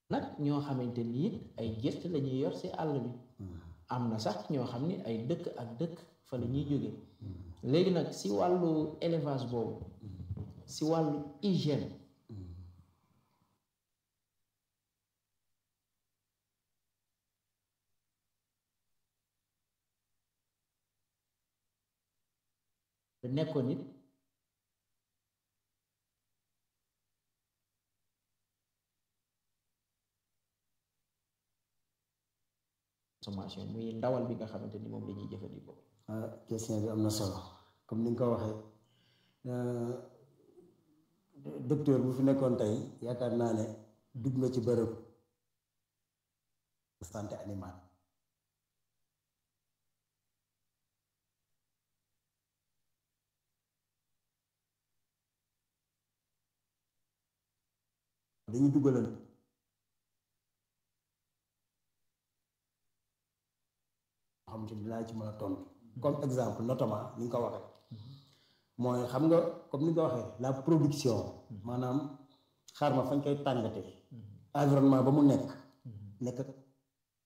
nag ñoo xamante ni it ay gëst la ñuy yor ci àll bi am na sax ñoo xam ni ay dëkk ak dëkk fa la ñuy jóge léegi nag ci wàllu élevage boobu ci wàllu hygiène nekkoon nit consommation muy ndawal bi nga xamante ni moom la ñuy jëfandikoo. ah question bi am na solo comme ni nga ko waxee docteur bu fi nekkoon tey yaakaar naa ne dugg nga ci bërëb santé animale. dañuy duggalal xam ci dinaa ci mën a tontu comme exemple notamment ni nga ko waxee mooy xam nga comme ni nga ko waxee la production maanaam xaar ma fañ koy tàngate environnement ba mu nekk nekk